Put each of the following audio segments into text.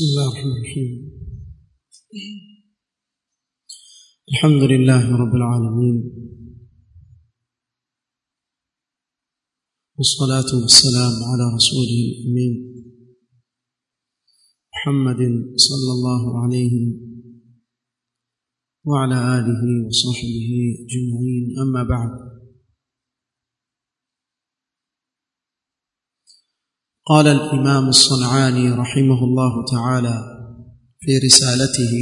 بسم الله الرحمن الرحيم الحمد لله رب العالمين والصلاة والسلام على رسوله الأمين محمد صلى الله عليه وعلى آله وصحبه أجمعين أما بعد قال الإمام الصنعاني رحمه الله تعالى في رسالته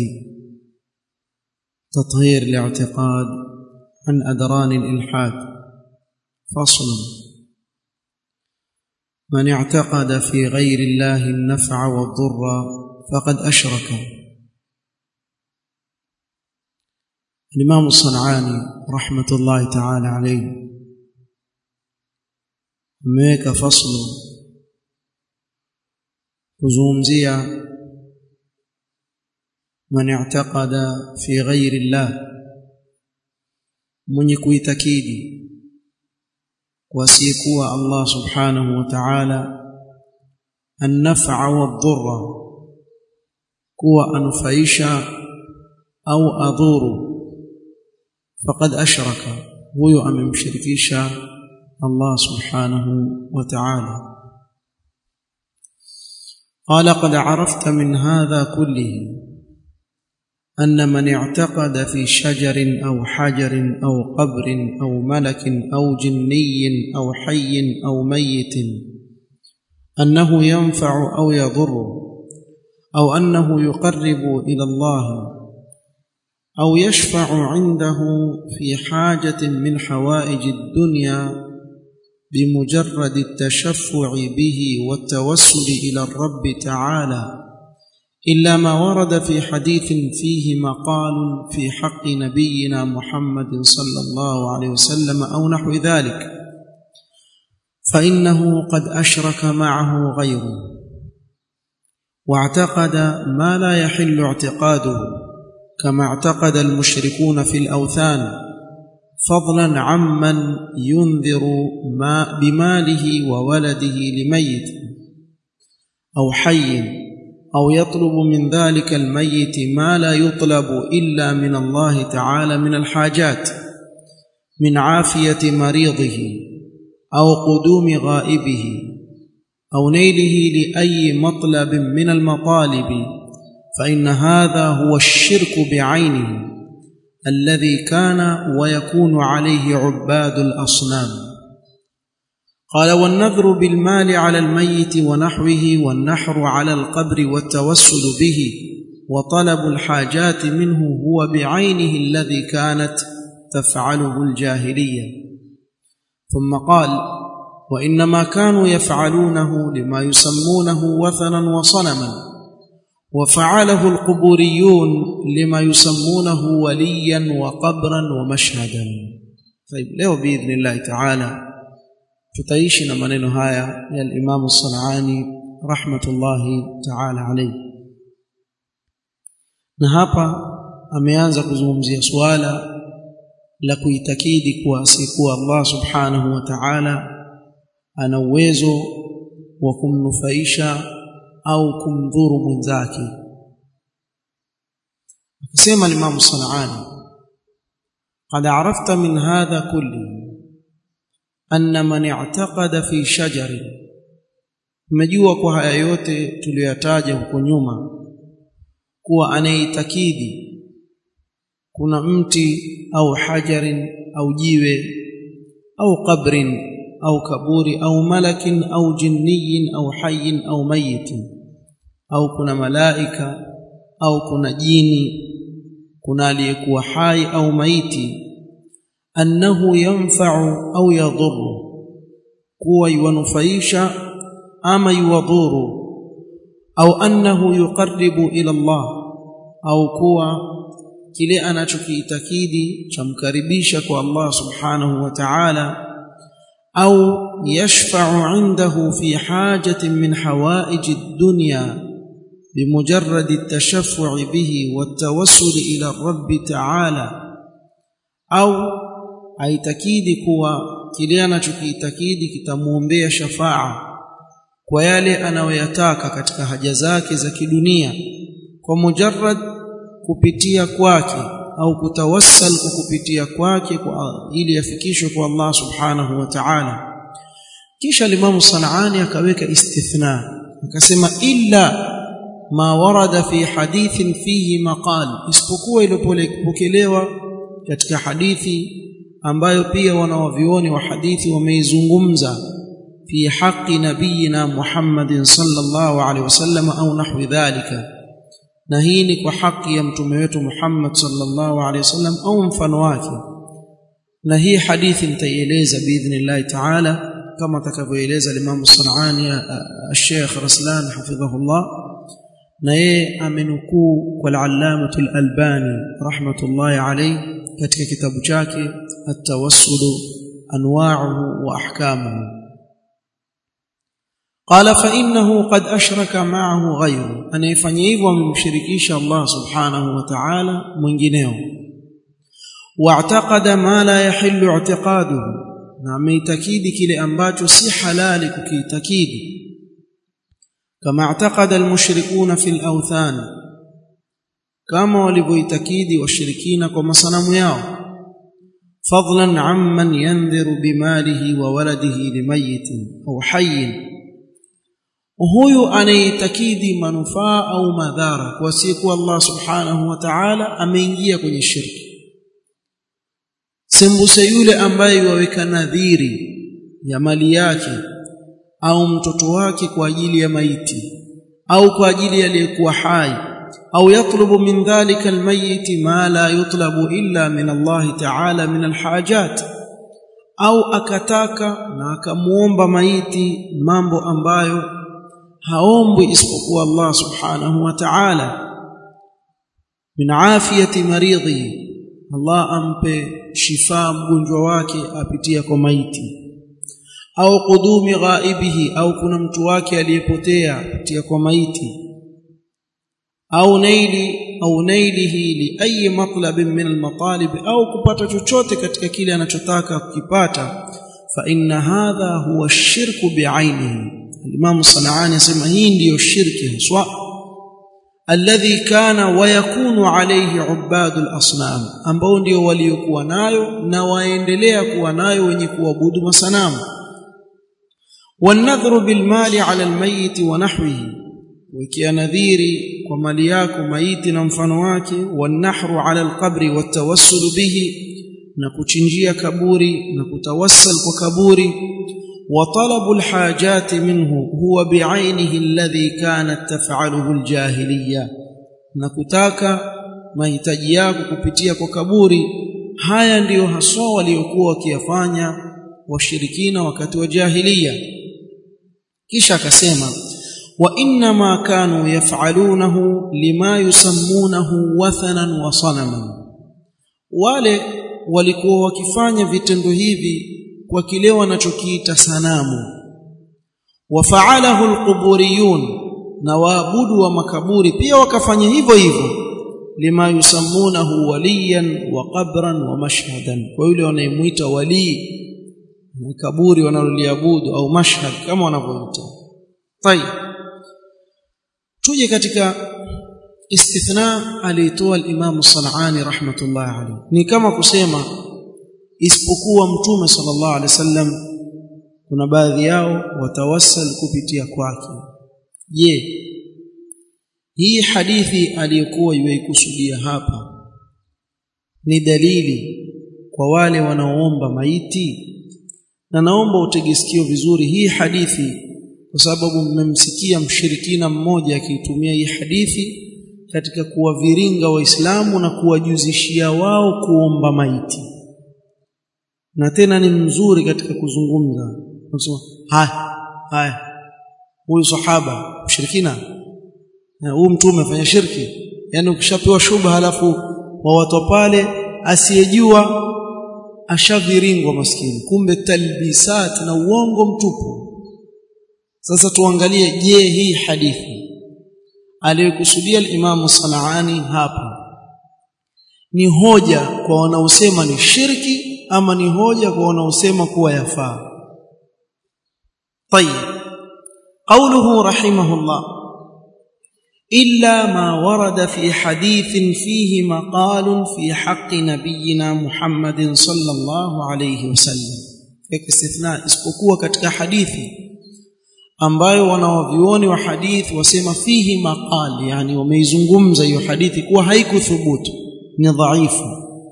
تطهير الاعتقاد عن أدران الإلحاد فصل من اعتقد في غير الله النفع والضر فقد أشرك الإمام الصنعاني رحمة الله تعالى عليه ameweka faslu kuzungumzia man i'taqada fi ghairi llah mwenye kuitakidi wasiyekuwa Allah subhanahu wa ta'ala an-naf'a wadh-dhurra kuwa anufaisha au adhuru faqad ashraka huyo amemshirikisha Allah subhanahu wa ta'ala قال قد عرفت من هذا كله أن من اعتقد في شجر أو حجر أو قبر أو ملك أو جني أو حي أو ميت أنه ينفع أو يضر أو أنه يقرب إلى الله أو يشفع عنده في حاجة من حوائج الدنيا بمجرد التشفع به والتوسل إلى الرب تعالى إلا ما ورد في حديث فيه مقال في حق نبينا محمد صلى الله عليه وسلم أو نحو ذلك فإنه قد أشرك معه غيره واعتقد ما لا يحل اعتقاده كما اعتقد المشركون في الأوثان فضلا عمن ينذر ما بماله وولده لميت أو حي أو يطلب من ذلك الميت ما لا يطلب إلا من الله تعالى من الحاجات من عافية مريضه أو قدوم غائبه أو نيله لأي مطلب من المطالب فإن هذا هو الشرك بعينه الذي كان ويكون عليه عباد الأصنام قال والنذر بالمال على الميت ونحوه والنحر على القبر والتوسل به وطلب الحاجات منه هو بعينه الذي كانت تفعله الجاهليه ثم قال وانما كانوا يفعلونه لما يسمونه وثنا وصنما وفعله القبوريون لما يسمونه وليا وقبرا ومشهدا طيب leo باذن الله تعالى tutaishi na maneno haya ya al-Imam As-Sanani rahmatullahi ta'ala alayhi na hapa ameanza kuzungumzia suala la kuitakidi kuwa asikuwa Allah subhanahu wa ta'ala ana uwezo wa kumnufaisha au kumdhuru mwenzake akisema al-Imam Sanani قد عرفت من هذا كله أن من اعتقد في شجر umejua kwa haya yote tuliyoyataja huko nyuma kuwa anaitakidi kuna mti au hajarin au jiwe au qabrin au kaburi au malakin au jinniyin au hayyin au mayitin au kuna malaika au kuna jini kuna aliyekuwa hai au maiti annahu yanfa'u au yadhurru kuwa yuwanufaisha ama yuwadhuru au annahu yuqarribu ila Allah au kuwa kile anachokiitakidi chamkaribisha kwa Allah subhanahu wa ta'ala au yashfa'u 'indahu fi hajatin min hawaij ad-dunya بمجرد التشفع به والتوسل إلى الرب تعالى أو aitakidi kuwa kile anachokiitakidi kitamuombea shafaa kwa yale anayoyataka katika haja zake za kidunia kwa mujarrad kupitia kwake au kutawassal kwa kupitia kwake kwa ili yafikishwe kwa Allah subhanahu wa ta'ala kisha Imam Sanani akaweka istithna akasema illa ma warada fi hadithin fihi maqal isipokuwa iliyopokelewa katika hadithi ambayo pia wanawavioni wa hadithi wameizungumza fi haqqi nabiyina Muhammadin sallallahu alaihi wasallam au nahwi dhalika na hii ni kwa haki ya mtume wetu Muhammad sallallahu alaihi wasallam au mfano wake na hii hadithi nitaieleza biidhnillah ta'ala kama atakavyoeleza Imam Sanani Sheikh Raslan hafidhahullah na yeye amenukuu kwa al-Allamah al-Albani rahmatullahi alayhi katika kitabu chake at-tawassul anwa'uhu wa ahkamuhu قال فإنه قد أشرك معه غيره أن يفني hivyo amemshirikisha Allah subhanahu wa ta'ala mwingineo واعتقد ما لا يحل اعتقاده na ameitakidi kile ambacho si halali kukiitakidi kama اعتقد المشركون في الأوثان kama walivyoitakidi washirikina kwa masanamu yao fadlan amman yandhiru bimalihi wa waladihi limayitin au hayyin huyu anaitakidi manufaa au madhara kwa siku Allah subhanahu wa ta'ala ameingia kwenye shirki sembuse yule ambaye waweka nadhiri ya mali yake au mtoto wake kwa ajili ya maiti au kwa ajili aliyekuwa hai au yatlubu min dhalika almayit ma la yutlabu illa min Allah ta'ala min alhajat au akataka na akamuomba maiti mambo ambayo haombwi isipokuwa Allah subhanahu wa ta'ala min afiyati maridhi Allah ampe shifa mgonjwa wake apitia kwa maiti au qudumi ghaibihi au kuna mtu wake aliyepotea apitia kwa maiti au naili au nailihi li ayi matlabin min almatalib au kupata chochote katika kile anachotaka kukipata fa inna hadha huwa ash-shirku bi'ainihi Imam Sanaani asema hii ndiyo shirki haswa alladhi kana wa yakunu alayhi ubadul asnam ambao ndio waliokuwa nayo na waendelea kuwa nayo wenye kuabudu masanamu wanadhru bilmali ala almayit wa nahwihi wekea nadhiri kwa mali yako maiti na mfano wake wanahru ala alqabri watawassul bihi na kuchinjia kaburi na kutawassal kwa kaburi وطلب الحاجات منه هو بعينه الذي كانت تفعله الجاهليه nakutaka mahitaji yako kupitia kwa kaburi haya ndiyo haswa waliokuwa wakiyafanya washirikina wakati wa jahiliya kisha akasema wa inna ma kanu yaf'alunahu lima yusammunahu wathanan wa sanaman wale walikuwa wakifanya vitendo hivi kwa kile wanachokiita sanamu wafaalahu alquburiyun na waabudu wa makaburi pia wakafanya hivyo hivyo lima yusammunahu waliyan wa qabran wa mashhadan kwa yule wanayemuita wali na kaburi wanaloliabudu au mashhad kama wanavyoita tayeb tuje katika istithna alitoa al-Imam Sanani rahmatullah alayhi ni kama kusema isipokuwa mtume sallallahu alaihi wasallam kuna baadhi yao watawassal kupitia kwake je hii hadithi aliyokuwa yuikusudia hapa ni dalili kwa wale wanaoomba maiti na naomba utegesikio vizuri hii hadithi kwa sababu mmemsikia mshirikina mmoja akiitumia hii hadithi katika kuwaviringa waislamu na kuwajuzishia wao kuomba maiti na tena ni mzuri katika kuzungumza unasema haya haya huyu sahaba mshirikina na huyu mtume afanya shirki yani ukishapewa shubha halafu wa watu pale asiyejua ashaviringwa maskini kumbe talbisat na uongo mtupu sasa tuangalie je hii hadithi aliyokusudia al-Imam Sanaani hapa ni hoja kwa wanaosema ni shirki ama ni hoja kwa wanaosema kuwa yafaa طيب قوله رحمه الله إلا ما ورد في حديث فيه مقال في حق نبينا محمد صلى الله عليه وسلم استثناء isipokuwa katika hadithi ambayo wanawavioni wa hadithi wasema fihi maqal yani wameizungumza hiyo hadithi kuwa haikuthubutu ni dhaifu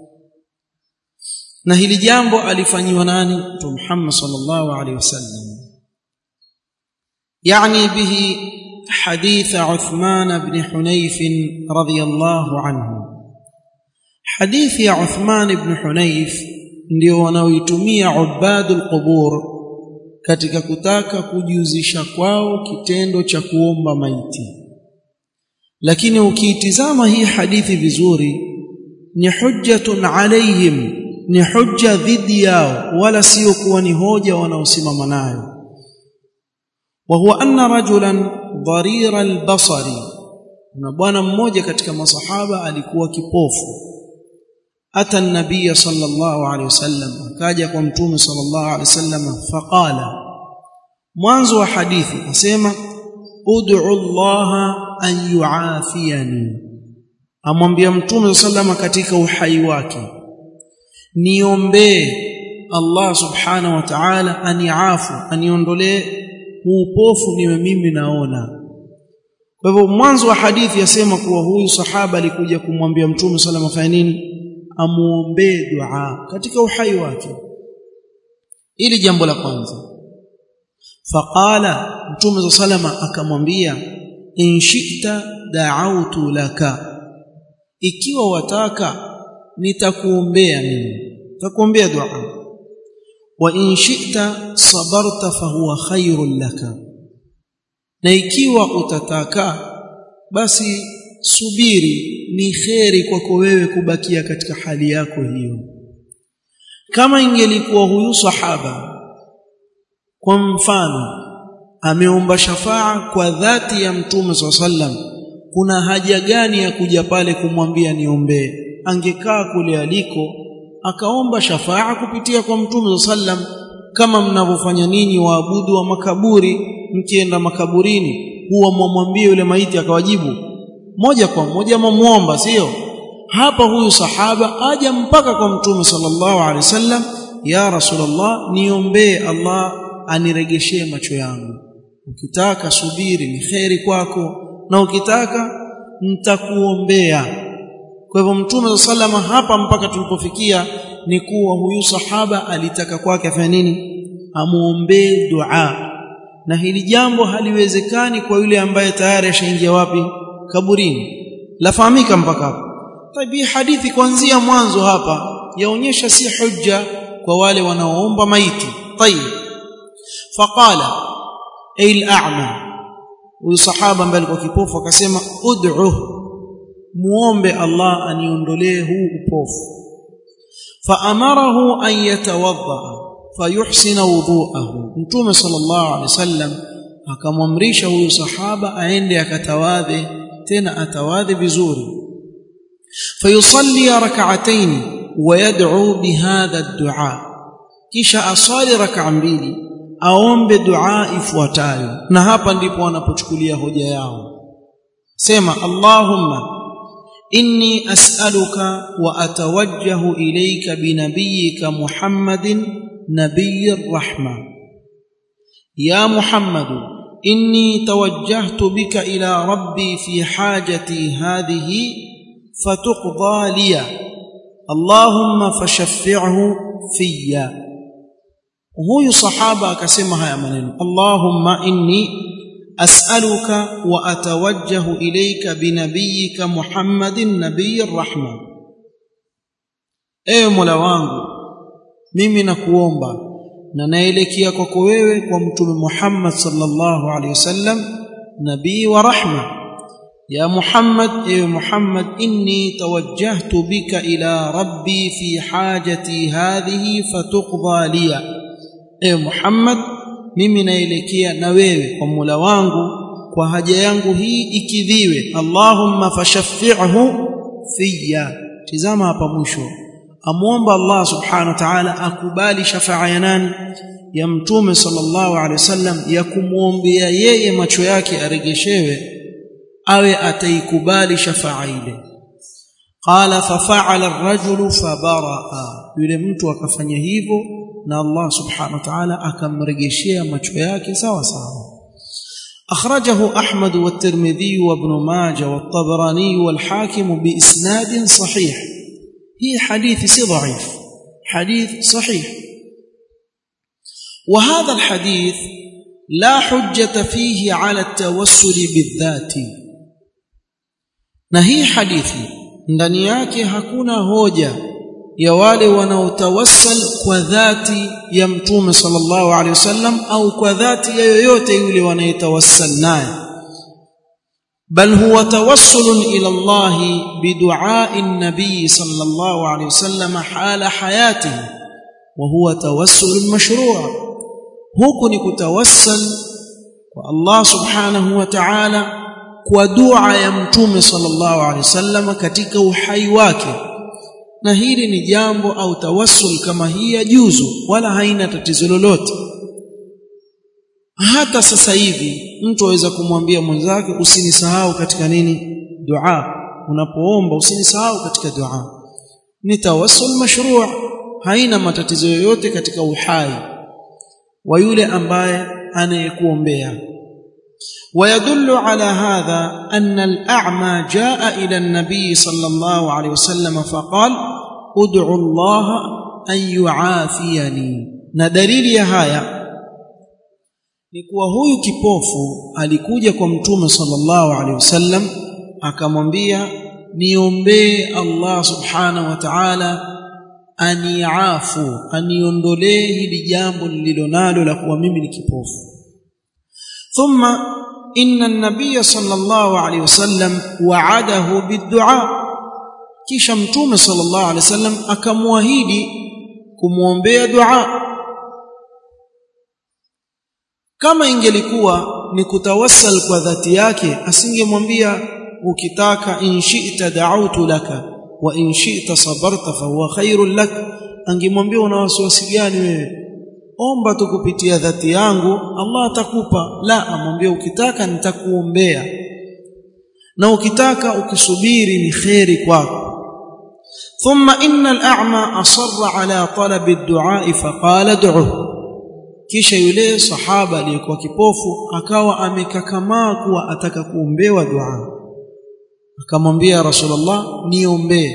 na hili jambo alifanyiwa nani mtume Muhammad sallallahu alaihi wasallam يعني به حديث عثمان بن حنيف رضي الله عنه حديث يا عثمان بن حنيف ndio wanaoitumia ubadul qubur katika kutaka kujuzisha kwao kitendo cha kuomba maiti lakini ukiitizama hii hadithi vizuri ni hujjatun alaihim ni hujja dhidi yao wala sio kuwa ni hoja wanaosimama nayo وهو أن رجلا ضرير البصر na bwana mmoja katika masahaba alikuwa kipofu ata nabiy sallallahu alaihi wasallam akaja kwa mtume sallallahu alaihi wasallam faqala mwanzo wa hadithi asema ud'u Allah an yuafiyani amwambia mtume sallallahu katika uhai wake niombee Allah subhanahu wa ta'ala aniafu aniondolee upofu niwe mimi naona kwa hivyo mwanzo wa hadithi yasema kuwa huyu sahaba alikuja kumwambia mtume sallallahu alayhi wasallam nini amuombee dua katika uhai wake ili jambo la kwanza faqala mtume sallallahu akamwambia in shi'ta da'awtu laka ikiwa wataka nitakuombea mimi nitakuombea dua wa in shi'ta sabarta fahuwa khairul laka na ikiwa utataka basi subiri ni kheri kwako wewe kubakia katika hali yako hiyo kama ingelikuwa huyu sahaba kwa mfano ameomba shafaa kwa dhati ya mtume sallam kuna haja gani ya kuja pale kumwambia niombee angekaa kule aliko akaomba shafaa kupitia kwa mtume sallam kama mnavyofanya ninyi waabudu wa makaburi mkienda makaburini huwa mwamwambie yule maiti akawajibu moja kwa moja mwamuomba sio hapa huyu sahaba aja mpaka kwa mtume sallallahu alaihi wasallam ya rasulullah niombee Allah aniregeshee macho yangu ukitaka subiri ni kheri kwako na ukitaka nitakuombea kwa hivyo mtume sallama hapa mpaka tulipofikia ni kuwa huyu sahaba alitaka kwake afanye nini amuombee dua na hili jambo haliwezekani kwa yule ambaye tayari ashaingia wapi kaburini lafahamika mpaka hapo tabi hadithi kuanzia mwanzo hapa yaonyesha si hujja kwa wale wanaoomba maiti tayib faqala ay al-a'ma huyu sahaba ambaye alikuwa kipofu akasema ud'u muombe Allah aniondolee huu upofu faamarahu an yatawadda fayuhsina wudhu'ahu mtume sallallahu alaihi wasallam akamwamrisha huyu sahaba aende akatawadhe tena atawadhe vizuri fayusalli rak'atayn ويدعو بهذا الدعاء kisha asali rak'a mbili aombe dua ifuatayo na hapa ndipo wanapochukulia hoja yao sema allahumma inni as'aluka wa atawajjahu ilayka binabiyyika muhammadin nabiyyir rahma ya muhammad inni tawajjahtu bika ila rabbi fi hajati hadhihi fatuqda liya allahumma fashaffi'hu fiyya huyu sahaba akasema haya maneno allahumma inni as'aluka wa atawajjahu ilayka binabiyyika muhammadin nabiyyir rahma ewe mola wangu mimi nakuomba na naelekea kwako wewe kwa mtume muhammad sallallahu alaihi wasallam nabii wa rahma يا محمد اي محمد اني توجهت بك الى ربي في حاجتي هذه فتقضى لي اي محمد mimi naelekea na wewe kwa Mola wangu kwa haja yangu hii ikidhiwe Allahumma fashaffi'hu fiyya tizama hapa mwisho amuomba Allah subhanahu wa ta'ala akubali shafaa ya nani ya mtume sallallahu alaihi wasallam ya kumwombea yeye macho yake aregeshewe awe ataikubali shafaa ile qala fafa'ala ar-rajulu fabaraa yule mtu akafanya hivyo na Allah subhanahu wa ta'ala akamregeshea macho yake sawa sawa أخرجه أحمد والترمذي وابن ماجه والطبراني والحاكم بإسناد صحيح هي حديث سي ضعيف حديث صحيح وهذا الحديث لا حجة فيه على التوسل بالذات نهي حديثي ndani yake hakuna hoja ya wale wanaotawassal kwa dhati ya mtume sallallahu alaihi wasallam au kwa dhati ya yoyote yule wanayetawassal naye bal huwa tawassul ila Allah biduai an-nabi sallallahu alaihi wasallam hala hayatihi wa huwa tawassul mashru' huku ni kutawassal kwa Allah subhanahu wa ta'ala kwa dua ya mtume sallallahu alaihi wasallam katika uhai wake na hili ni jambo au tawassul kama hii ya juzu wala haina tatizo lolote hata sasa hivi mtu aweza kumwambia mwenzake usinisahau katika nini dua unapoomba usinisahau katika dua ni tawassul mashru' haina matatizo yoyote katika uhai wa yule ambaye anayekuombea ويدل على هذا أن الأعمى جاء إلى النبي صلى الله عليه وسلم فقال ادعو الله أن يعافيني ندليل يا هايا ni kuwa huyu kipofu alikuja kwa mtume sallallahu alaihi wasallam akamwambia niombee Allah subhanahu wa ta'ala aniafu aniondolee hili jambo lililonalo la kuwa mimi ni kipofu thumma inna an-nabiy sallallahu alaihi wasallam wa'adahu bid-du'a kisha mtume sallallahu alaihi wasallam akamwahidi kumwombea dua kama ingelikuwa ni kutawassal kwa dhati yake asingemwambia ukitaka in shi'ta da'utu laka wa in shi'ta sabarta fa huwa khairul lak angemwambia una wasiwasi gani wewe omba tu kupitia dhati yangu Allah atakupa la amwambia ukitaka nitakuombea na ukitaka ukisubiri ni kheri kwako ثم إن الأعمى أصر على طلب الدعاء فقال ادعه kisha yule sahaba aliyekuwa kipofu akawa amekakamaa kuwa ataka kuombewa dua akamwambia rasulullah niombee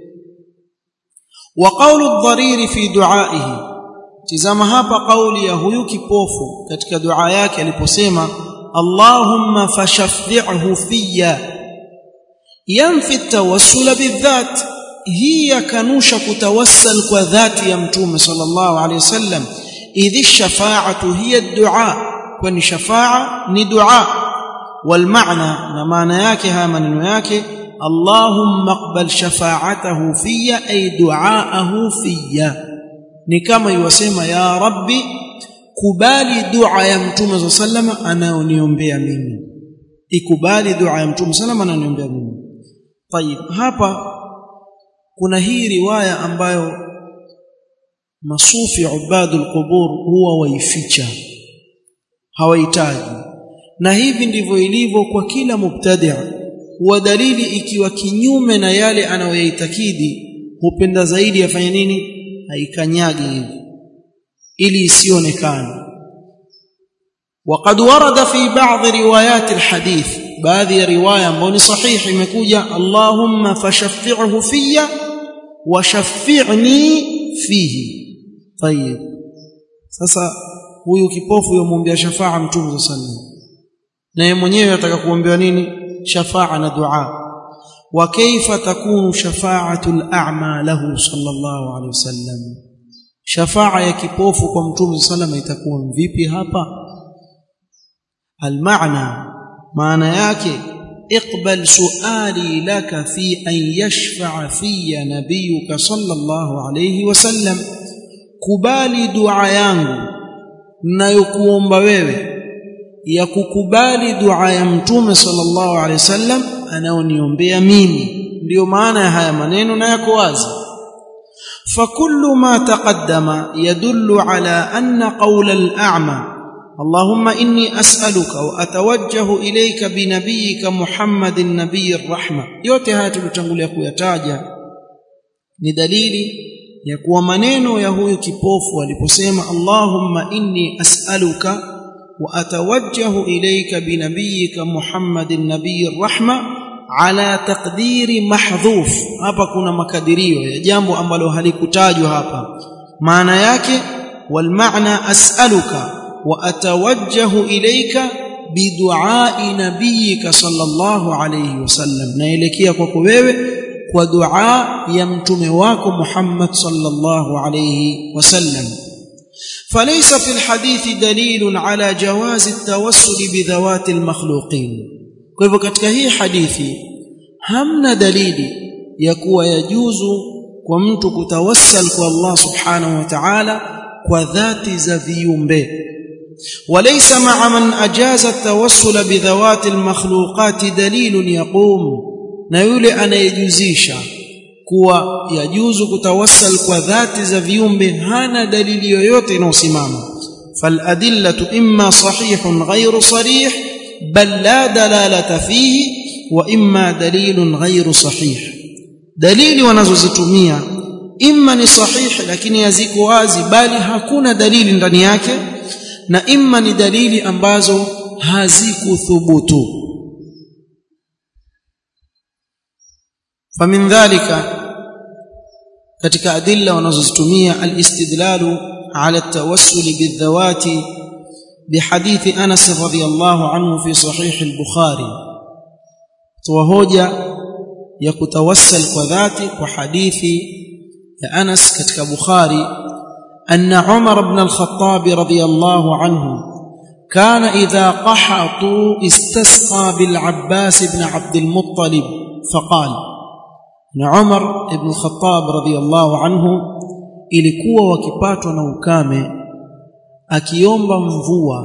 wa qawlu ad-dharir fi du'aihi tizama hapa kauli ya huyu kipofu katika dua yake aliposema Allahumma fashaffi'hu fiyya yanfi at-tawassula bidhat hii yakanusha kutawassal kwa dhati ya mtume sallallahu alayhi wasallam idhi shafa'atu hiya ad-du'a kwani shafa'a ni dua wal maana na maana yake haya maneno yake Allahumma aqbal shafa'atahu fiyya ay du'aahu fiyya ni kama iwasema ya rabbi kubali dua ya mtume sallama anayoniombea mimi ikubali dua ya mtume sallama anayoniombea mimi tayib hapa kuna hii riwaya ambayo masufi ubadul qubur huwa waificha hawahitaji na hivi ndivyo ilivyo kwa kila mubtadi' huwa dalili ikiwa kinyume na yale anayoyaitakidi hupenda zaidi afanye nini haikanyagi hivi ili isionekane وقد ورد في بعض روايات الحديث baadhi ya riwaya ambayo ni sahihi imekuja Allahumma fashaffi'hu fiyya wa shaffi'ni fihi tayib sasa huyu kipofu yomwombea shafaa mtume sallallahu na yeye mwenyewe ataka kuombewa nini shafaa na dua wa kaifa takunu shafa'atu al-a'ma lahu sallallahu alayhi wasallam shafaa ya kipofu kwa mtume sallallahu itakuwa vipi hapa al-ma'na maana yake اقبل سؤالي لك في أن يشفع في نبيك صلى الله عليه وسلم kubali dua yangu ninayokuomba wewe ya kukubali dua ya mtume sallallahu alaihi wasallam anaoniombea mimi ndiyo maana ya haya maneno na yako wazi فكل ما تقدم يدل على أن قول الأعمى اللهم إني أسألك وأتوجه إليك بنبيك محمد النبي الرحمة yote haya tulitangulia kuyataja ni dalili ya kuwa maneno ya huyu kipofu aliposema Allahumma inni as'aluka wa atawajjahu ilayka binabiyika Muhammadin nabiyir rahma ala taqdiri mahdhuf hapa kuna makadirio ya jambo ambalo halikutajwa hapa maana yake wal maana as'aluka wa atawajjahu ilayka biduai nabiyika sallallahu alayhi wasallam naelekea kwako wewe kwa dua ya mtume wako Muhammad sallallahu alayhi wasallam فليس في الحديث دليل على جواز التوسل بذوات المخلوقين kwa hivyo katika hii hadithi hamna dalili ya kuwa yajuzu kwa mtu kutawassal kwa Allah subhanahu wa ta'ala kwa dhati za viumbe وليس مع من أجاز التوسل بذوات المخلوقات دليل يقوم na yule anayejuzisha kuwa yajuzu kutawassal kwa dhati za viumbe hana dalili yoyote inayosimama faladillatu imma sahihun ghayru sarih bal la dalalata fihi wa imma dalilun ghayru sahih dalili wanazozitumia imma ni sahihi lakini haziko wazi bali hakuna dalili ndani yake na imma ni dalili ambazo hazikuthubutu فمن ذلك katika adilla wanazozitumia alistidlalu ala التوسل بالذوات بحديث انس رضي الله عنه في صحيح البخاري توهوجا ya kutawassal kwa dhati kwa hadithi ya Anas katika Bukhari anna Umar ibn al-Khattab radiyallahu anhu kana idha qahatu istasqa bil Abbas ibn Abd al-Muttalib faqala na Umar ibn Khattab radhiyallahu anhu ilikuwa wakipatwa na ukame akiomba mvua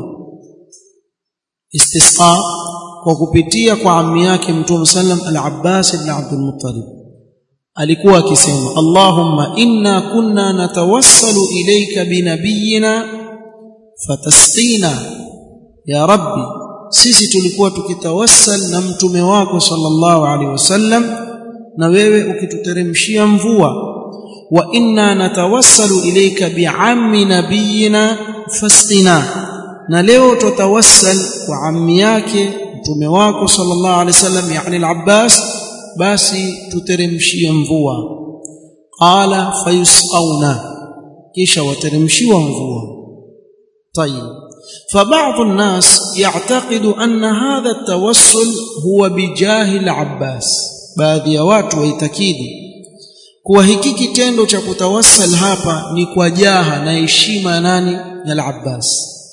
istisqa kwa kupitia kwa ammi yake Mtume sallam al-Abbas ibn Abdul Muttalib alikuwa akisema Allahumma inna kunna natawassalu ilayka binabiyina fatasqina ya rabbi sisi tulikuwa tukitawassal na mtume wako sallallahu alaihi wasallam na wewe ukituteremshia mvua wa inna natawassalu ilayka bi'ammi nabiyina fasqina na leo tutawassal kwa ammi yake mtume wako sallallahu alaihi wasallam yani al-Abbas basi tuteremshie mvua qala fayusqauna kisha wateremshiwa mvua طيب فبعض الناس يعتقد أن هذا التوسل هو بجاه العباس baadhi ya watu waitakidi kuwa hiki kitendo cha kutawassal hapa ni kwa jaha na heshima ya nani ya al-Abbas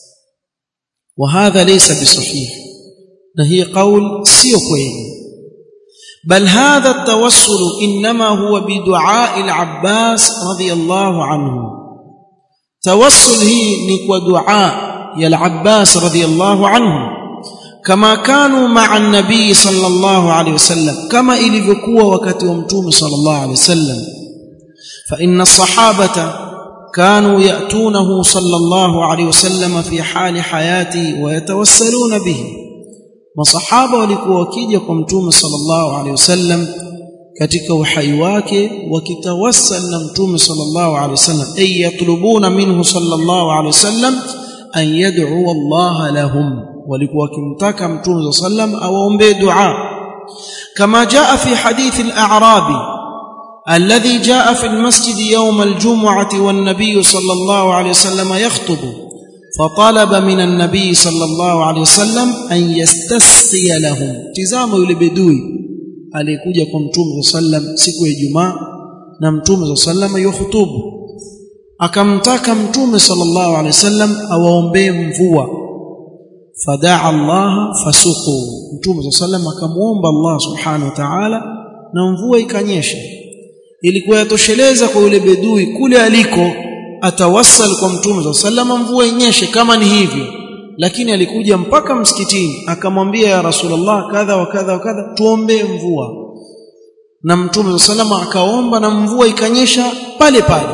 wa hadha laysa bisahih na hii qaul sio kweli bal hadha at-tawassul inma huwa bidu'a al-Abbas radiyallahu anhu tawassul hii ni kwa dua ya al-Abbas radiyallahu anhu كما كانوا مع النبي صلى الله عليه وسلم كما ilivyokuwa wakati wa mtume صلى الله عليه وسلم فإن الصحابة كانوا يأتونه صلى الله عليه وسلم في حال حياته ويتوسلون به masahaba walikuwa wakija kwa mtume sallallahu alaihi wasallam katika uhai wake wakitawassal na mtume sallallahu alaihi wasallam ay yatlubuna minhu sallallahu alaihi wasallam an yad'u Allah lahum walikuwa wakimtaka mtume sallam awaombee dua kama jaa fi hadith al-a'rabi alladhi jaa fi al-masjid yawm al-jum'ah wan-nabiy sallallahu alayhi wasallam yakhutubu فطلب من النبي صلى الله عليه وسلم أن يستسقي لهم تزام yule bedui aliyekuja kwa mtume sallam siku ya Ijumaa na mtume sallam yuhutubu akamtaka mtume sallallahu alaihi wasallam awaombee mvua fadaa Allah fasuqu mtume sallam akamuomba Allah subhanahu wa ta'ala na mvua ikanyesha ilikuwa yatosheleza kwa yule bedui kule aliko atawassal kwa mtume sallam mvua inyeshe kama ni hivyo lakini alikuja mpaka msikitini akamwambia ya rasulullah kadha wa kadha wa kadha tuombee mvua na mtume salama akaomba na mvua ikanyesha pale pale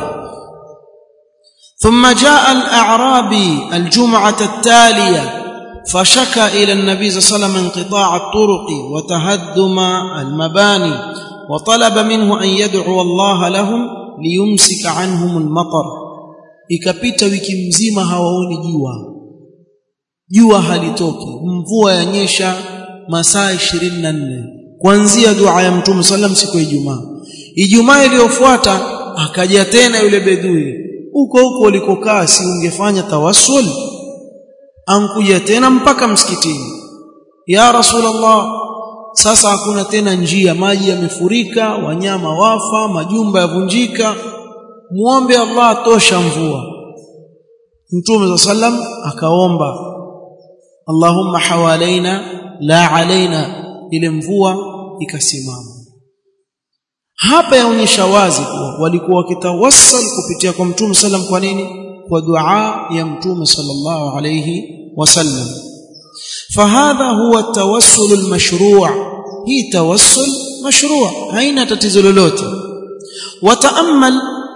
ثم جاء الأعرابي الجمعة التالية فشكى إلى النبي صلى الله عليه وسلم انقطاع الطرق وتهدم المباني وطلب منه أن يدعو الله لهم ليمسك عنهم المطر ikapita wiki mzima hawaoni jua jua halitoki mvua yanyesha masaa 24 kuanzia dua ya mtume sallam siku ya Ijumaa Ijumaa iliyofuata akaja tena yule bedui huko huko ulikokaa si ungefanya tawassul ankuja tena mpaka msikitini ya rasulullah sasa hakuna tena njia maji yamefurika wanyama wafa majumba yavunjika muombe Allah tosha mvua Mtume sallam akaomba Allahumma hawalaina la alaina ile mvua ikasimama hapa yaonyesha wazi kuwa walikuwa wakitawassal kupitia kwa Mtume sallam kwa nini kwa dua ya Mtume sallallahu alayhi wasallam فهذا هو التوسل المشروع هي توسل مشروع haina tatizo lolote وتامل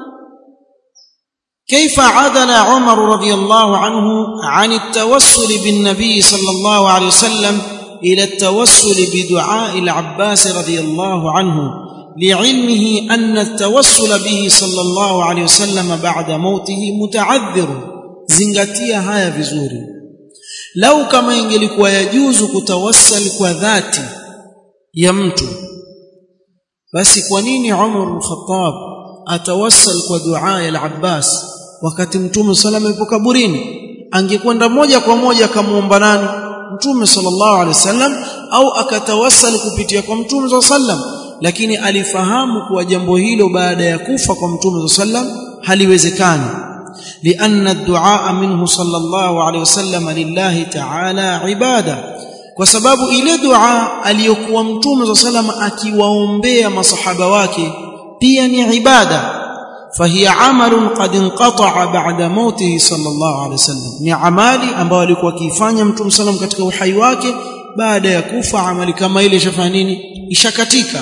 كيف عدل عمر رضي الله عنه عن التوسل بالنبي صلى الله عليه وسلم الى التوسل بدعاء العباس رضي الله عنه لعلمه ان التوسل به صلى الله عليه وسلم بعد موته متعذر zingatia haya vizuri lau kama ingelikuwa yajuzu kutawassal kwa dhati ya mtu basi kwa nini Umar al-Khattab atawassal kwa dua ya al-Abbas wakati mtume salama yupo kaburini angekwenda moja kwa moja akamuomba nani mtume sallallahu alaihi wasallam au akatawassal kupitia kwa mtume sallam lakini alifahamu kuwa jambo hilo baada ya kufa kwa mtume sallam haliwezekani لأن الدعاء منه صلى الله عليه وسلم لله تعالى عباده kwa sababu ile dua aliyokuwa mtume صلى الله عليه وسلم akiwaombea masahaba wake pia ni ibada فهي عمل قد انقطع بعد موته صلى الله عليه وسلم ni amali ambayo alikuwa akifanya mtume sallam katika uhai wake baada ya kufa amali kama ile ishafanya nini ishakatika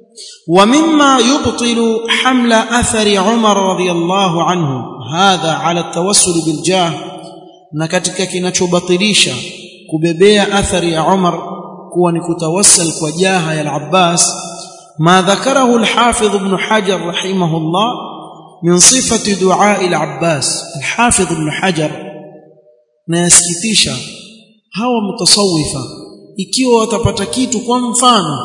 ومما يبطل حمل اثر عمر رضي الله عنه هذا على التوسل بالجاه na katika kinachobatilisha kubebea athari ya Umar kuwa ni kutawassal kwa jaha ya al-Abbas ma dhakarahu al-Hafidh Ibn Hajar rahimahullah min sifati du'a al-Abbas al-Hafidh Ibn Hajar na yasikitisha hawa mutasawifa ikiwa watapata kitu kwa mfano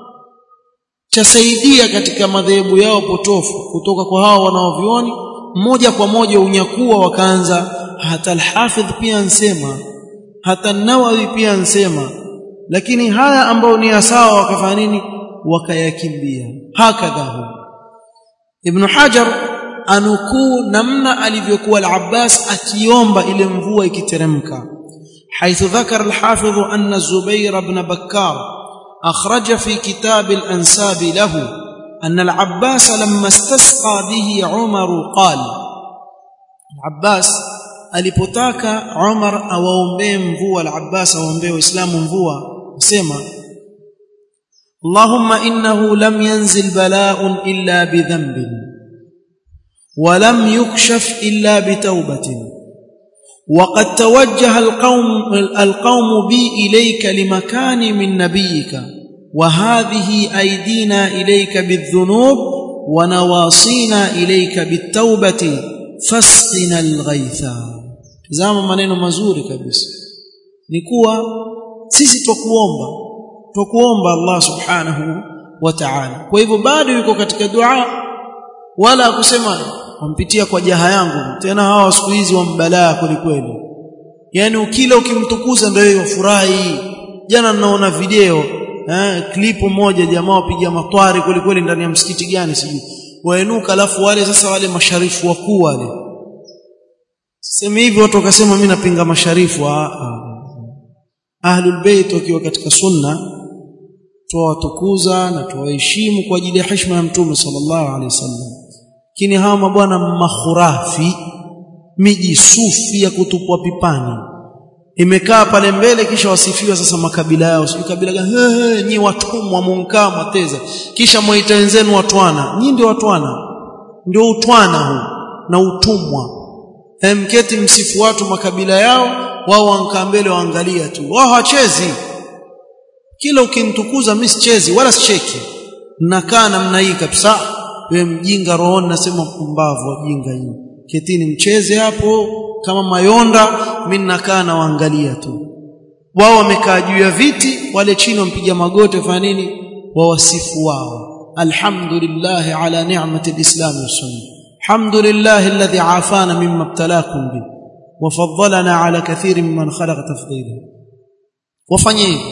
chasaidia katika madhehebu yao potofu kutoka kwa hao wanaovioni moja kwa moja unyakuwa wakaanza hata al-Hafidh pia ansema hata Nawawi pia ansema lakini haya ambao ni sawa wakafanya nini wakayakimbia hakadha hu Ibn Hajar anukuu namna alivyokuwa al-Abbas akiomba ile mvua ikiteremka حيث ذكر الحافظ أن الزبير بن بكار أخرج في كتاب الأنساب له أن العباس لما استسقى به عمر قال العباس alipotaka Umar awaombee mvua al-Abbas awaombee waislamu mvua sema Allahumma innahu lam yanzil bala'un illa bidhanbin wa lam yukshaf illa bitawbatin وقد توجه القوم القوم بي اليك لمكان من نبيك وهذه ايدينا اليك بالذنوب ونواصينا اليك بالتوبه فاسقنا الغيث tazama maneno mazuri kabisa ni kuwa sisi twakuomba twakuomba Allah subhanahu wa ta'ala kwa hivyo bado yuko katika dua wala kusema wampitia kwa jaha yangu tena hawa siku hizi wambalaa kwelikweli yani ukila ukimtukuza ndio hiyo furahi jana naona video eh klipu moja jamaa wapiga matwari kwelikweli ndani ya msikiti gani sijui wainuka alafu wale sasa wale masharifu wakuu wale sema hivi watu wakasema mimi napinga masharifu ahlul bait wakiwa katika sunna tuwatukuza na tuwaheshimu kwa ajili ya heshima ya mtume sallallahu alaihi wasallam lakini hawa mabwana makhurafi miji sufi ya kutupwa pipani imekaa pale mbele kisha wasifiwa sasa makabila yao sio kabila gani nyi watumwa munkaa mateza kisha mwaita wenzenu watwana nyi ndio watwana ndio utwana huu na utumwa mketi msifu watu makabila yao wao wankaa mbele waangalia tu wao hawachezi kila ukinitukuza mimi sichezi wala sicheki nakaa namna hii kabisa wewe mjinga rohoni nasema pumbavu wajinga hii ketini mcheze hapo kama mayonda mimi nakaa na waangalia tu wao wamekaa juu ya viti wale chini wampiga magoti fanya nini wawasifu wao alhamdulillah ala ni'mati alislam wasunna alhamdulillah alladhi afana mimma ibtalakum bi وفضلنا على كثير ممن خلق تفضيلا wafanye hivyo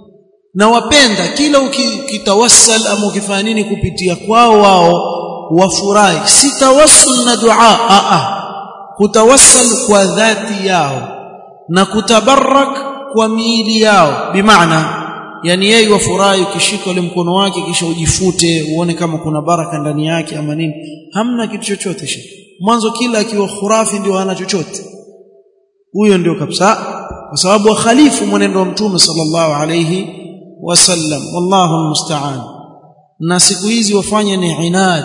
na wapenda kila ukitawassal ama ukifanya nini kupitia kwao wao wafurahi si tawassul na dua a a kutawassal kwa dhati yao na kutabarak kwa miili yao bimaana yani yeye wafurahi ukishika ule mkono wake kisha ujifute uone kama kuna baraka ndani yake ama nini hamna kitu chochote shi mwanzo kila akiwa khurafi ndio hana chochote huyo ndio kabisa kwa sababu wakhalifu mwenendo wa mtume sallallahu alayhi wasallam wallahu almusta'an na siku hizi wafanya ni inad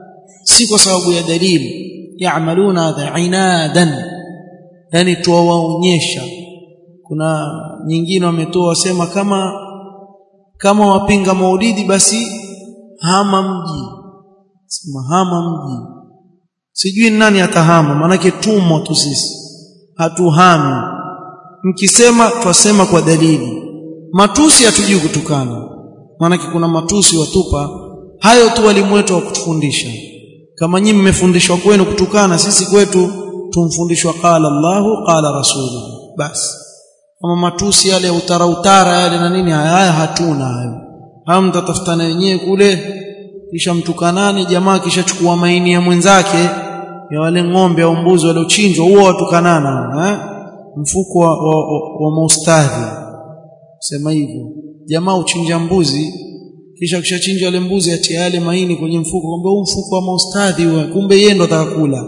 si kwa sababu ya dalili yaamaluna hadha inadan yani tuwaonyesha kuna nyingine wametoa wasema kama kama wapinga maulidi basi hama mji sema hama mji sijui nani atahama manake tumo tu sisi hatuhami mkisema twasema kwa dalili matusi hatujui kutukana maanake kuna matusi watupa hayo tu walimu wetu wa kutufundisha kama nyinyi mmefundishwa kwenu kutukana sisi kwetu tumfundishwa qala Allahu qala rasuluhu basi kama matusi yale ya utara utara yale na nini haya hatuna hayo hayo mtatafutana wenyewe kule kisha mtukanane jamaa kisha chukua maini ya mwenzake ya wale ng'ombe au mbuzi waliochinjwa huo watukanana eh mfuko wa, wa, wa, wa maustadhi sema hivyo jamaa uchinja mbuzi kisha kishachinja wale mbuzi atia yale maini kwenye mfuko kumbe huu mfuko wa maustadhi huwa kumbe yeye ndo atakakula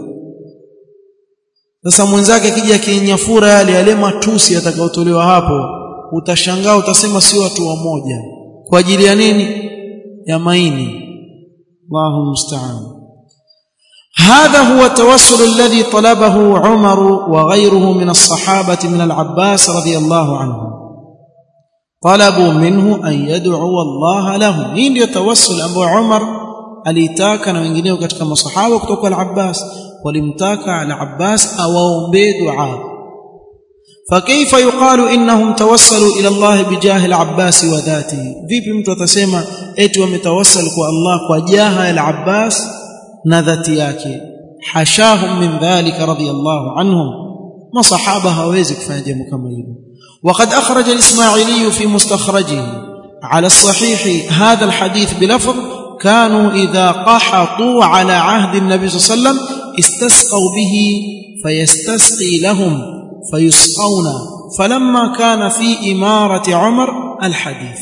sasa mwenzake akija kinyafura yale yale matusi atakayotolewa hapo utashangaa utasema sio watu wamoja kwa ajili ya nini ya maini Allahu musta'an هذا هو التوسل الذي طلبه عمر وغيره من الصحابة من العباس رضي الله عنه طلبوا منه أن يدعو الله لهم hii ndio tawassul ambao Umar alitaka na wengineo katika masahaba kutoka al-Abbas walimtaka al-Abbas awaombee dua فكيف يقال انهم توسلوا الى الله بجاه العباس وذاته vipi mtu atasema eti wametawassal kwa Allah kwa jaha al-Abbas na dhati yake hashahum min dhalika radiyallahu anhum masahaba hawezi kufanya jambo kama hilo وقد أخرج الإسماعيلي في مستخرجه على الصحيح هذا الحديث بلفظ كانوا إذا قحطوا على عهد النبي صلى الله عليه وسلم استسقوا به فيستسقي لهم فيسقون فلما كان في إمارة عمر الحديث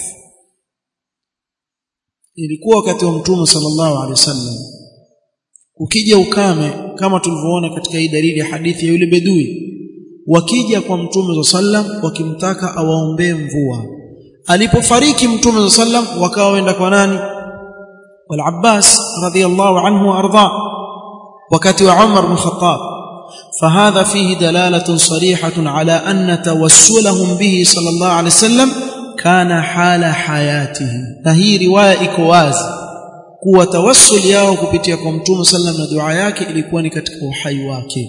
ilikuwa wakati wa mtume sallallahu alaihi wasallam ukija ukame kama tulivyoona katika hii dalili ya hadithi ya yule bedui wakija kwa mtume sallam wakimtaka awaombee mvua alipofariki mtume sallam wakawa wenda kwa nani wal Abbas radhiyallahu anhu warda wakati wa Umar bin Khattab فهذا فيه دلالة صريحة على أن توسلهم به صلى الله عليه وسلم كان حال حياته فهي رواية إكواز kuwa tawassul yao kupitia kwa mtume sallam na dua yake ilikuwa ni katika uhai wake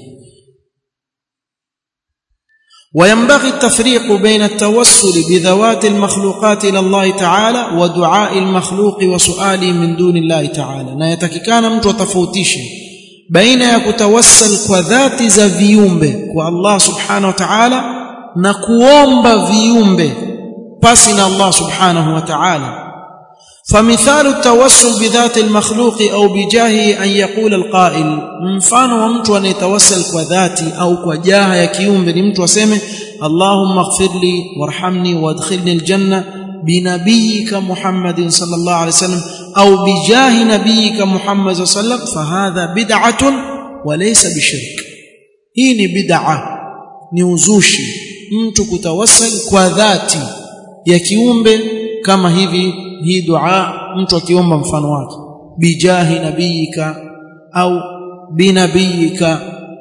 وينبغي التفريق بين التوسل بذوات المخلوقات الى الله تعالى ودعاء المخلوق وسؤاله من دون الله تعالى na yatakikana mtu atofautishe baina ya kutawassal kwa dhati za viumbe kwa Allah subhanahu wa ta'ala na kuomba viumbe pasi na Allah subhanahu wa ta'ala فمثال التوسل بذات المخلوق أو بجاهه أن يقول القائل mfano wa mtu anayetawassal kwa dhati au kwa jaha ya kiumbe ni mtu aseme Allahumma ighfirli warhamni wadkhilni aljanna binabiyika Muhammadin sallallahu alayhi wasallam au bijahi nabiyika Muhammad sallallahu alayhi wasallam fahadha bid'atun wa laysa bishirk hii ni bid'a ni uzushi mtu kutawassal kwa dhati ya kiumbe kama hivi hii dua mtu akiomba mfano wake bijahi nabiyika au binabiyika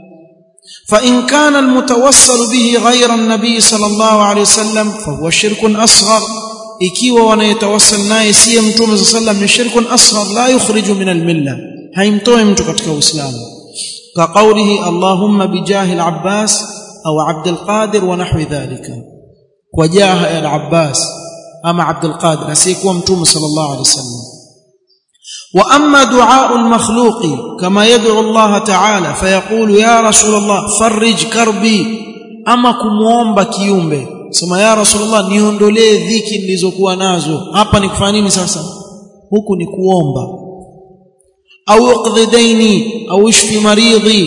فإن كان المتوسل به غير النبي صلى الله عليه وسلم فهو شرك أصغر ikiwa wanayetawassal naye si mtume صلى الله عليه وسلم ni shirkun asghar la yukhriju min almilla haimtoi mtu katika uislamu ka qawlihi allahumma bijahi al-abbas au abd al-qadir wa nahwi dhalika kwa jaha ya al-abbas ama abd al-qadir asiyekuwa mtume sallallahu alaihi wasallam واما دعاء المخلوق كما يدعو الله تعالى فيقول يا رسول الله فرج كربي اما kumuomba kiumbe sema ya rasulullah niondolee dhiki nilizokuwa nazo hapa ni kufanya nini sasa huku ni kuomba au uqdhi daini au ishfi maridhi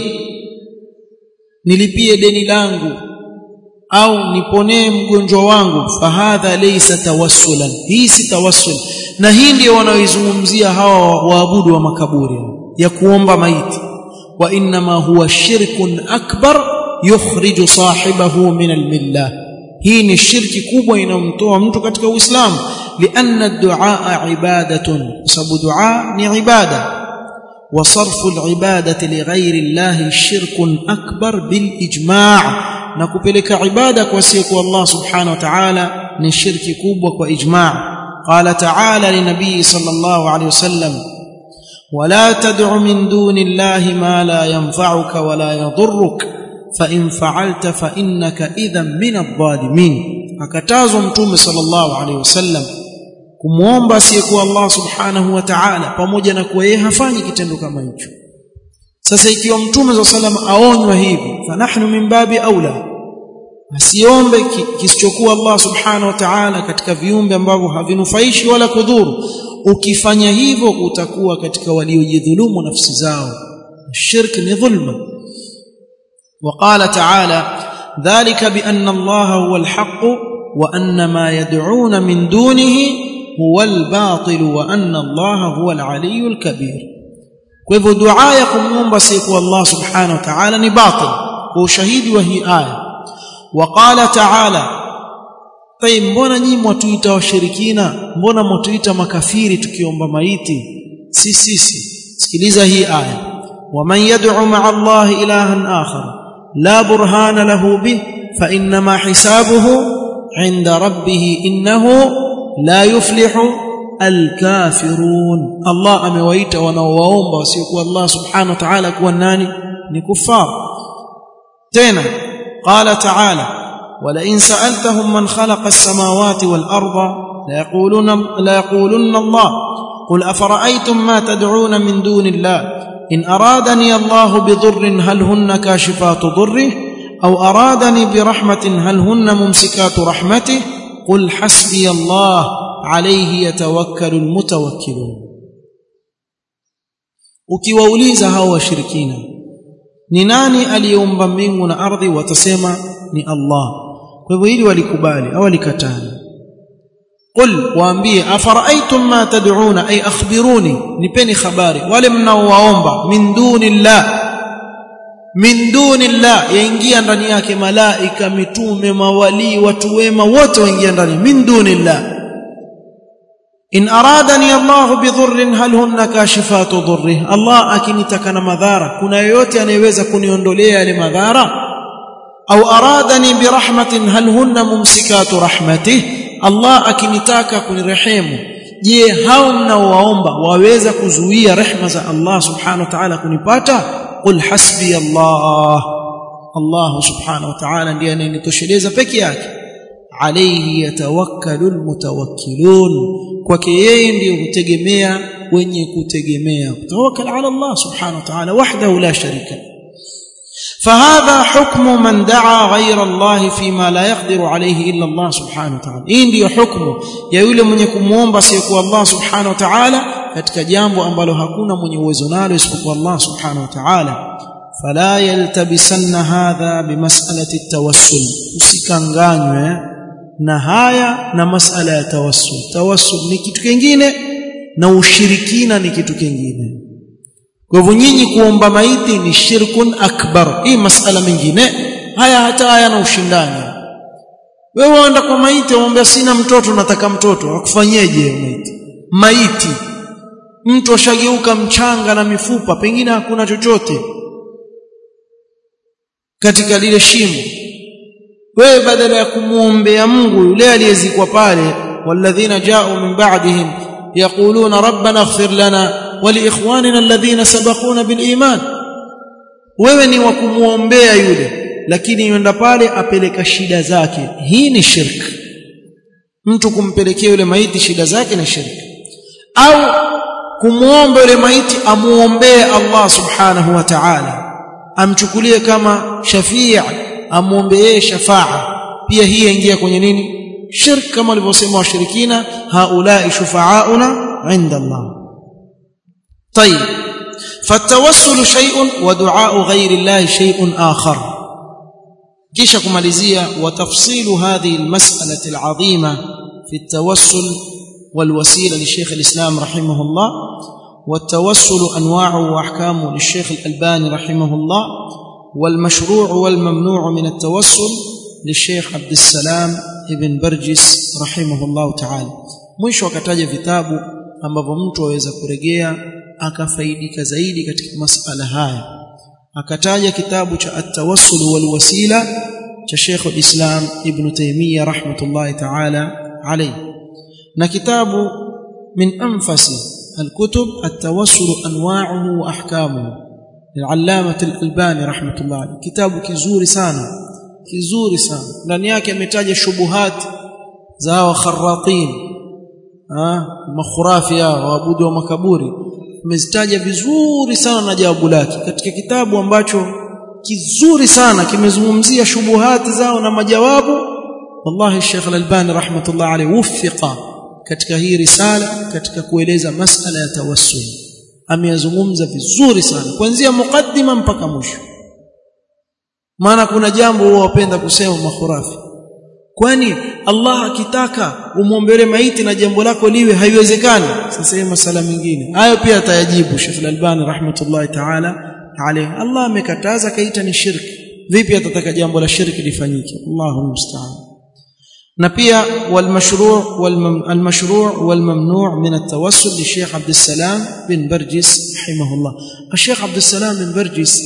nilipie deni langu au niponee mgonjwa wangu fahadha laysa tawassulan hii si tawassul na hii ndio wanaoizungumzia hawa waabudu wa makaburi ya kuomba maiti wa inma huwa shirkun akbar yukhriju sahibahu min almillah hii ni shirki kubwa inayomtoa mtu katika uislamu lianna ad-du'a ibadatun sababu dua ni ibada وصرف العباده لغير الله شرك اكبر بالاجماع na kupeleka ibada kwa siku Allah subhanahu wa ta'ala ni shirki kubwa kwa ijma' قال تعالى لنبي صلى الله عليه وسلم ولا تدع من دون الله ما لا ينفعك ولا يضرك فإن فعلت فإنك إذا من الظالمين akatazwa mtume sallallahu alaihi wasallam kumuomba asiyekuwa Allah subhanahu wa ta'ala pamoja na kuwa yeye hafanyi kitendo kama hicho sasa ikiwa mtume sallallahu alaihi wasallam aonywa hivi fanahnu min babi aula asiombe kisichokuwa Allah subhanahu wa ta'ala katika viumbe ambavyo havinufaishi wala kudhuru ukifanya hivyo utakuwa katika waliojidhulumu nafsi zao shirk ni dhulma وقال تعالى ذلك بأن الله هو الحق وأن ما يدعون من دونه هو الباطل وأن الله هو العلي الكبير فلهو دعاء يقوم بسيق الله سبحانه وتعالى ni batil kwa ushahidi wa hii aya وقال تعالى طيب mbona nyinyi mwatuita washirikina mbona mwatuita makafiri tukiomba maiti si sisi sikiliza hii aya ومن يدعو مع الله إلها آخر لا برهان له به فإنما حسابه عند ربه إنه لا يفلح الكافرون الله amewaita wanaowaomba wasiokuwa Allah subhanahu wa ta'ala kuwa nani ni kufar tena قال تعالى ولئن سألتهم من خلق السماوات والأرض ليقولون, ليقولن الله قل أفرأيتم ما تدعون من دون الله إن أرادني الله بضر هل هن كاشفات ضره أو أرادني برحمة هل هن ممسكات رحمته قل حسبي الله عليه يتوكل المتوكلون ukiwauliza hao washirikina ni nani aliyeumba mbingu na ardhi watasema ni Allah kwa hivyo hili walikubali au walikataa qul waambie afara'aytum ma tad'una ay akhbiruni nipeni habari wale mnaowaomba min dunillah min dunillah yaingia ndani yake malaika mitume mawali watu wema wote waingia ndani min dunillah in aradani Allah bidhurrin hal hunna kashifatu dhurri Allah akinitaka na madhara kuna yoyote anayeweza kuniondolea yale madhara au aradani birahmatin hal hunna mumsikatu rahmatih Allah akinitaka kunirehemu je hao mnaowaomba waweza kuzuia rehma za Allah subhanahu wa ta'ala kunipata qul hasbi Allah Allah subhanahu wa ta'ala ndiye anayenitosheleza peke yake alayhi yatawakkalu almutawakkilun kwake yeye ndiye hutegemea wenye kutegemea tawakkal ala Allah subhanahu wa ta'ala wahdahu la sharika فهذا حكم من دعا غير الله فيما لا يقدر عليه الا الله سبحانه وتعالى hii ndiyo hukumu ya yule mwenye kumuomba asiyekuwa Allah subhanahu wa ta'ala katika jambo ambalo hakuna mwenye uwezo nalo isipokuwa Allah subhanahu wa ta'ala fala yaltabisanna hadha bimas'alati at-tawassul usikanganywe na haya na masala ya tawassul tawassul ni kitu kingine na ushirikina ni kitu kingine kwa hivyo nyinyi kuomba maiti ni shirkun akbar hii masala mengine haya hata hayana ushindani wewe waenda kwa maiti umwambia sina mtoto nataka mtoto akufanyeje maiti maiti mtu ashageuka mchanga na mifupa pengine hakuna chochote katika lile shimo wewe badala ya kumuombea Mungu yule aliyezikwa pale walladhina ja'u min ba'dihim yaquluna rabbana ighfir lana wa liikhwanina alladhina sabaquna bil iman wewe ni wa kumuombea yule lakini yenda pale apeleka shida zake hii ni shirk mtu kumpelekea yule maiti shida zake ni shirk au kumuomba yule maiti amuombee Allah subhanahu wa ta'ala amchukulie kama shafii amuombee shafaa pia hii yaingia kwenye nini shirk kama walivyosema washirikina haulai shufaauna inda Allah طيب فالتوسل شيء ودعاء غير الله شيء آخر kisha kumalizia وتفصيل هذه المسألة العظيمة في التوسل والوسيلة لشيخ الإسلام رحمه الله والتوسل أنواعه وأحكامه للشيخ الألباني رحمه الله والمشروع والممنوع من التوسل للشيخ عبد السلام ابن برجس رحمه الله تعالى mwisho akataja vitabu ambavyo mtu aweza kurejea akafaidika zaidi katika masala haya akataja kitabu cha at-tawassul wal wasila cha Sheikh al-Islam Ibn Taymiyyah rahmatullahi ta'ala alayhi na kitabu min anfasi al-kutub at-tawassul anwa'uhu wa ahkamuhu للعلامه الألباني رحمه الله عليه kitabu kizuri sana kizuri sana ndani yake ametaja shubuhat za wakharratin ah makhurafia waabudu wa makaburi amezitaja vizuri sana na jawabu lake katika kitabu ambacho kizuri sana kimezungumzia shubuhati zao na majawabu wallahi Sheikh Al-Albani rahmatullah alayhi wuffiqa katika hii risala katika kueleza masala ya tawassul ameyazungumza vizuri sana kuanzia mukaddima mpaka mwisho maana kuna jambo huwa wapenda kusema makhurafi kwani Allah akitaka umwombele maiti na jambo lako liwe haiwezekani sasa hii masala mengine hayo pia atayajibu Sheikh Al-Albani rahmatullahi ta'ala alayhi Allah amekataza kaita ni shirki vipi atataka jambo la shirki lifanyike Allahu musta'an na pia والمشروع والمشروع والممنوع من التوسل للشيخ عبد السلام بن برجس رحمه الله الشيخ عبد السلام بن برجس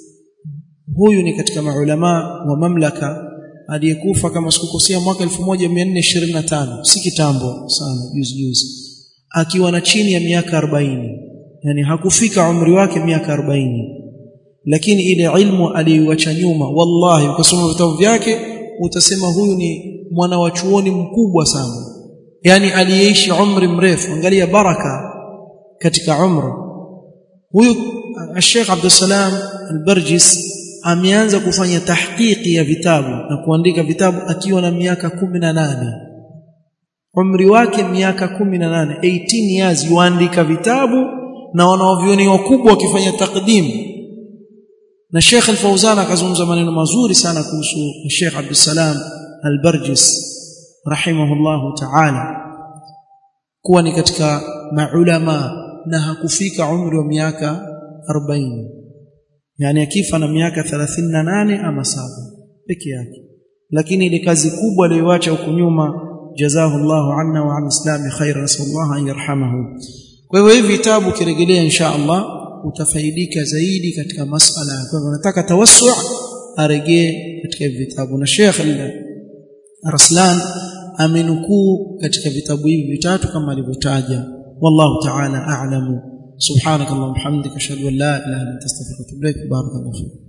huyu ni katika maulama wa mamlaka aliyekufa kama sikukosea mwaka 1425 si kitambo sana juzi juzi akiwa na chini ya miaka 40 yani hakufika umri wake miaka 40 lakini ile ilmu aliyoacha nyuma wallahi ukasoma vitabu vyake utasema huyu ni mwana wa chuoni mkubwa sana yani aliyeishi umri mrefu angalia baraka katika umri huyu Sheikh Abdul Salam Al-Barjis ameanza kufanya tahqiqi ya vitabu na kuandika vitabu akiwa na miaka 18 umri wake miaka 18 18 years yuandika vitabu na wanaovioni wakubwa wakifanya takdimu na Sheikh Al-Fauzan akazungumza maneno mazuri sana kuhusu Sheikh Abdul Salam Al-Barjis rahimahullahu ta'ala kuwa ni katika maulama na hakufika umri wa miaka 40 yani akifa na miaka 38 ama saba peke yake lakini ile kazi kubwa aliyoacha huko nyuma jazahullahu anna wa an islami khaira nasallallahu an yarhamahu kwa hivyo hivi vitabu kirejelea insha Allah utafaidika zaidi katika masala kwa hivyo nataka tawassu arejee katika hivi vitabu na Sheikh Raslan amenukuu katika vitabu hivi vitatu kama alivyotaja wallahu ta'ala a'lamu subhanakallahumma hamdika ashhadu an la ilaha illa anta astaghfiruka wa atubu ilaik barakallahu